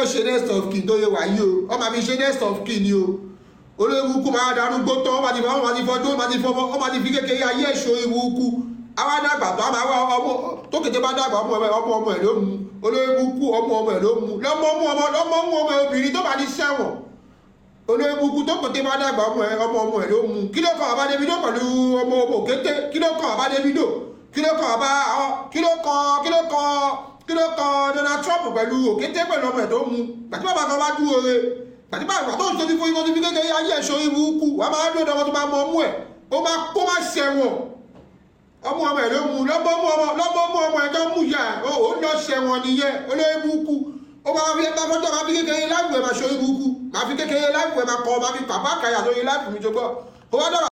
náà ṣe next of kin tó yẹ wá yìí o wọ́n máa fi ṣe next of kin ni o olóòwúkú máa darúgbó tán wọ́n máa ti fọ́ wọ́n máa ti fọ́jú wọ́n máa ti fọ́ wọ́n máa ti fi kékeré ayé ẹ̀ṣọ́ ìwúkú àwa dàgbà tó àmà wá ọmọ tó kété bá dàgbà ọmọ ẹ ọmọ ọmọ ẹ ló mu olóòwúkú ọmọ ọmọ ẹ ló mu lọ́mọ mú ọmọ lọ́mọ mú ọmọ obìnrin tó bá ní sẹ́wọ̀n olóòwúkú tó kété bá dàgbà ọmọ ẹ ọmọ ọmọ ẹ ló mu kí ló kàn àbá Davido pẹ̀lú ọmọ ọmọ òkété kí ló kàn àbá Davido kí ló kàn àbá kí ló kàn kí ló kàn kí ló kan Donald Trump pẹ̀lú òkété pẹ̀lú ọmọ ẹ̀ tó mu gbàtí bàbá kan bá dúró re gbàtí bàbá tó ń sọ fífún ìfún kékeré ayé ẹ̀ṣọ́ ibú kú wàá máa dúró dọ́mọ tó máa mọ ọmú ẹ̀ ó máa kó máa ṣẹ̀wọ̀n ọmọ ọmọ ẹ̀ ló mu lọ́mọ mú ọmọ lọ́mọ mú ọmọ ẹ̀ tó mú yà ó ó lọ ṣẹ̀wọ̀n nìyẹn olóyìnbó kú ó máa fi ẹgbẹ́ fọ́jọ́ máa fi kékeré láìpẹ́ máa ṣọ́ ibú kú máa fi kékeré láìpẹ́ máa kọ́ máa fi pàpà kàyà lórí láìpẹ́ mi tó gbọ́ ó wá dọ̀rọ̀